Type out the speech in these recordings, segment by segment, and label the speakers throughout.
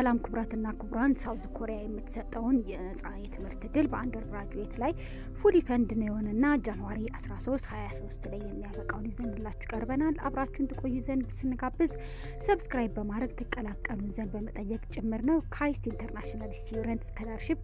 Speaker 1: ሰላም ክቡራትና ክቡራን፣ ሳውዝ ኮሪያ የምትሰጠውን የነጻ የትምህርት እድል በአንደር ግራጁዌት ላይ ፉሊ ፈንድ ነው የሆነና ጃንዋሪ 13 23 ላይ የሚያበቃውን ይዘንላችሁ ቀርበናል። አብራችሁን ትቆዩ ዘንድ ስንጋብዝ ሰብስክራይብ በማድረግ ትቀላቀሉ ዘንድ በመጠየቅ ጭምር ነው። ካይስት ኢንተርናሽናል ስቱደንት ስኮላርሺፕ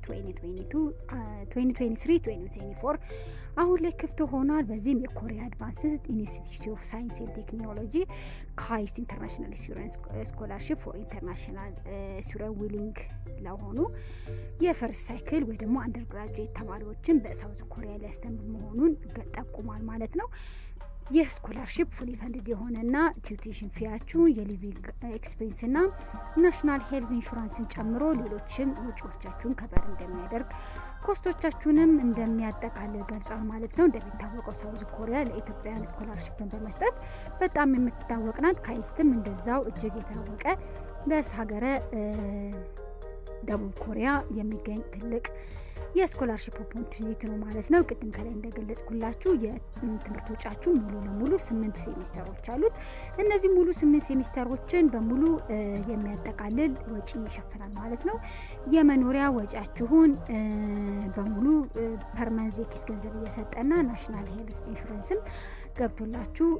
Speaker 1: 2023 አሁን ላይ ክፍት ሆኗል። በዚህም የኮሪያ አድቫንስድ ኢንስቲትዩት ኦፍ ሳይንስ ኤንድ ቴክኖሎጂ ካይስት ኢንተርናሽናል ስቱደንት ስኮላርሺፕ ፎር ኢንተርናሽናል ስቱደንት ዊሊንግ ለሆኑ የፈርስት ሳይክል ወይ ደግሞ አንደር ግራጁዌት ተማሪዎችን በሳውዝ ኮሪያ ሊያስተምር መሆኑን ጠቁሟል ማለት ነው። ይህ ስኮላርሽፕ ፉሊ ፈንድድ የሆነና ቲዩቴሽን ፊያችሁ የሊቪንግ ኤክስፔንስ ና ናሽናል ሄልዝ ኢንሹራንስን ጨምሮ ሌሎችን ወጪዎቻችሁን ከበር እንደሚያደርግ ኮስቶቻችሁንም እንደሚያጠቃልል ገልጿል ማለት ነው። እንደሚታወቀው ሳውዝ ኮሪያ ለኢትዮጵያውያን ስኮላርሽፕን በመስጠት በጣም የምትታወቅ ናት። ካይስትም እንደዛው እጅግ የታወቀ በሀገረ ደቡብ ኮሪያ የሚገኝ ትልቅ የስኮላርሽፕ ኦፖርቹኒቲ ነው ማለት ነው። ቅድም ከላይ እንደገለጽኩላችሁ የትምህርት ወጫችሁ ሙሉ ለሙሉ ስምንት ሴሚስተሮች አሉት። እነዚህ ሙሉ ስምንት ሴሚስተሮችን በሙሉ የሚያጠቃልል ወጪ ይሸፍናል ማለት ነው። የመኖሪያ ወጪያችሁን በሙሉ ፐርመንዝ የኪስ ገንዘብ እየሰጠና ናሽናል ሄልስ ኢንሹራንስም ገብቶላችሁ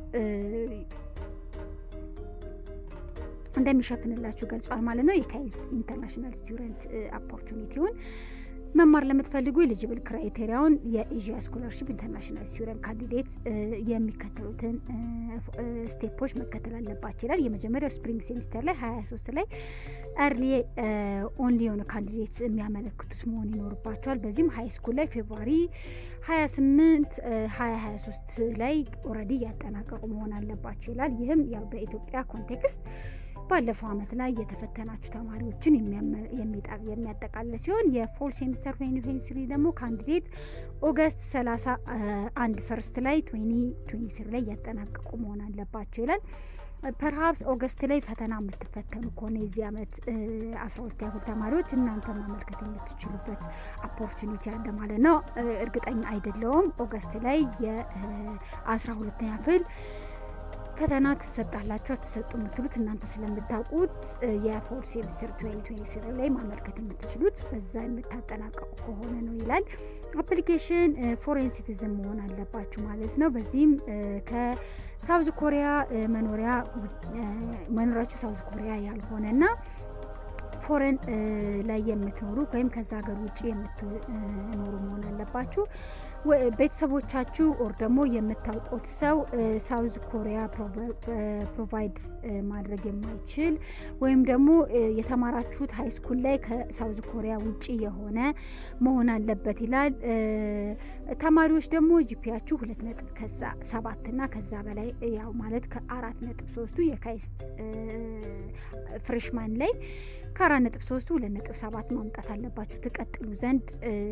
Speaker 1: እንደሚሸፍንላችሁ ገልጿል ማለት ነው። የካይስት ኢንተርናሽናል ስቱደንት ኦፖርቹኒቲውን መማር ለምትፈልጉ ኤሊጂብል ክራይቴሪያውን የኤዥያ ስኮላርሽፕ ኢንተርናሽናል ስቱደንት ካንዲዴት የሚከተሉትን ስቴፖች መከተል አለባቸው ይላል። የመጀመሪያው ስፕሪንግ ሴሚስተር ላይ 23 ላይ ኤርሊ ኦንሊ የሆነ ካንዲዴት የሚያመለክቱት መሆን ይኖርባቸዋል። በዚህም ሀይ ስኩል ላይ ፌብሩዋሪ 28 2023 ላይ ኦልሬዲ እያጠናቀቁ መሆን አለባቸው ይላል። ይህም ያው በኢትዮጵያ ኮንቴክስት ባለፈው ዓመት ላይ የተፈተናችሁ ተማሪዎችን የሚያጠቃልል ሲሆን የፎል ሴሚስተር 2023 ደግሞ ካንዲዴት ኦገስት 31 ፈርስት ላይ 2023 ላይ እያጠናቀቁ መሆን አለባቸው ይላል። ፐርሃፕስ ኦገስት ላይ ፈተና የምትፈተኑ ከሆነ የዚህ ዓመት አስራ ሁለተኛ ክፍል ተማሪዎች እናንተ ማመልከት የምትችሉበት ኦፖርቹኒቲ አለ ማለት ነው። እርግጠኛ አይደለውም። ኦገስት ላይ የአስራ ሁለተኛ ክፍል ፈተና ትሰጣላችሁ አትሰጡ የምትሉት እናንተ ስለምታውቁት የፎር ሴሚስተር ትዌንቲ ላይ ማመልከት የምትችሉት በዛ የምታጠናቀቁ ከሆነ ነው ይላል። አፕሊኬሽን ፎሬን ሲቲዝን መሆን አለባችሁ ማለት ነው። በዚህም ከሳውዝ ኮሪያ መኖሪያ መኖሪያችሁ ሳውዝ ኮሪያ ያልሆነና ፎረን ላይ የምትኖሩ ወይም ከዛ ሀገር ውጭ የምትኖሩ መሆን አለባችሁ። ቤተሰቦቻችሁ ኦር ደግሞ የምታውቁት ሰው ሳውዝ ኮሪያ ፕሮቫይድ ማድረግ የማይችል ወይም ደግሞ የተማራችሁት ሀይ ስኩል ላይ ከሳውዝ ኮሪያ ውጭ የሆነ መሆን አለበት ይላል። ተማሪዎች ደግሞ ጂፒያችሁ ሁለት ነጥብ ከዛ ሰባት እና ከዛ በላይ ያው ማለት ከአራት ነጥብ ሶስቱ የካይስት ፍሬሽማን ላይ ከአራት ነጥብ ሶስቱ ሁለት ነጥብ ሰባት ማምጣት አለባችሁ ትቀጥሉ ዘንድ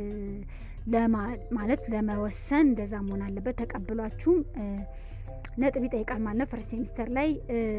Speaker 1: ማለት ለመወሰን እንደዛ መሆን አለበት። ተቀብሏችሁም ነጥብ ይጠይቃል ማለት ነው። ፈርስት ሴሚስተር ላይ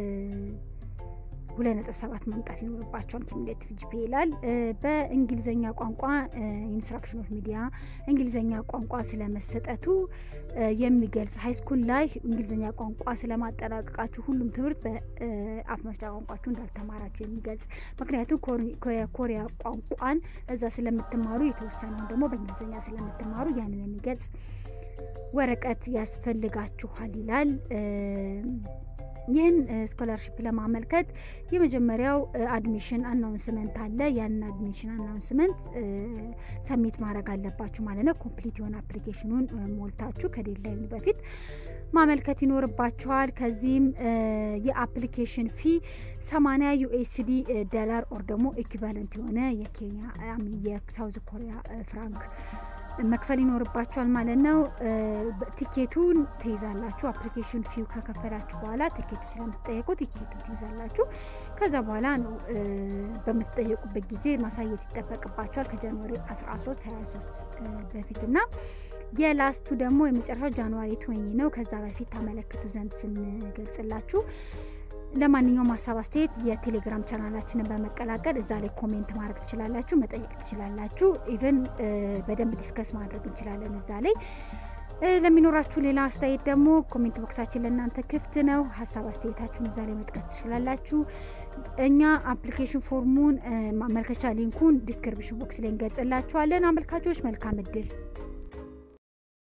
Speaker 1: ሁለት ነጥብ ሰባት ማምጣት ይኖርባቸዋል። ኪሙሌቲቭ ጂፒ ይላል። በእንግሊዝኛ ቋንቋ ኢንስትራክሽን ኦፍ ሚዲያ እንግሊዝኛ ቋንቋ ስለመሰጠቱ የሚገልጽ ሀይስኩል ላይ እንግሊዝኛ ቋንቋ ስለማጠናቀቃችሁ ሁሉም ትምህርት በአፍ መፍቻ ቋንቋችሁ እንዳልተማራችሁ የሚገልጽ ምክንያቱም የኮሪያ ቋንቋን እዛ ስለምትማሩ የተወሰነውን ደግሞ በእንግሊዝኛ ስለምትማሩ ያንን የሚገልጽ ወረቀት ያስፈልጋችኋል ይላል። ይህን ስኮላርሽፕ ለማመልከት የመጀመሪያው አድሚሽን አናውንስመንት አለ። ያንን አድሚሽን አናውንስመንት ሰሚት ማድረግ አለባችሁ ማለት ነው። ኮምፕሊት የሆነ አፕሊኬሽኑን ሞልታችሁ ከዴድላይኑ በፊት ማመልከት ይኖርባችኋል። ከዚህም የአፕሊኬሽን ፊ 80 ዩኤስዲ ዶላር ኦር ደግሞ ኢኩቫለንት የሆነ የኬንያ የሳውዝ ኮሪያ ፍራንክ መክፈል ይኖርባችኋል ማለት ነው። ቲኬቱን ትይዛላችሁ። አፕሊኬሽን ፊው ከከፈላችሁ በኋላ ቲኬቱ ስለምትጠየቁ ቲኬቱን ትይዛላችሁ። ከዛ በኋላ ነው በምትጠየቁበት ጊዜ ማሳየት ይጠበቅባችኋል ከጃንዋሪ 13 23 በፊት እና የላስቱ ደግሞ የመጨረሻው ጃንዋሪ ትወኝ ነው። ከዛ በፊት ታመለክቱ ዘንድ ስንገልጽላችሁ ለማንኛውም ሀሳብ አስተያየት የቴሌግራም ቻናላችንን በመቀላቀል እዛ ላይ ኮሜንት ማድረግ ትችላላችሁ፣ መጠየቅ ትችላላችሁ። ኢቨን በደንብ ዲስከስ ማድረግ እንችላለን እዛ ላይ ለሚኖራችሁ ሌላ አስተያየት ደግሞ ኮሜንት ቦክሳችን ለእናንተ ክፍት ነው። ሀሳብ አስተያየታችሁን እዛ ላይ መጥቀስ ትችላላችሁ። እኛ አፕሊኬሽን ፎርሙን ማመልከቻ ሊንኩን ዲስክሪፕሽን ቦክስ ላይ እንገልጽላችኋለን። አመልካቾች መልካም እድል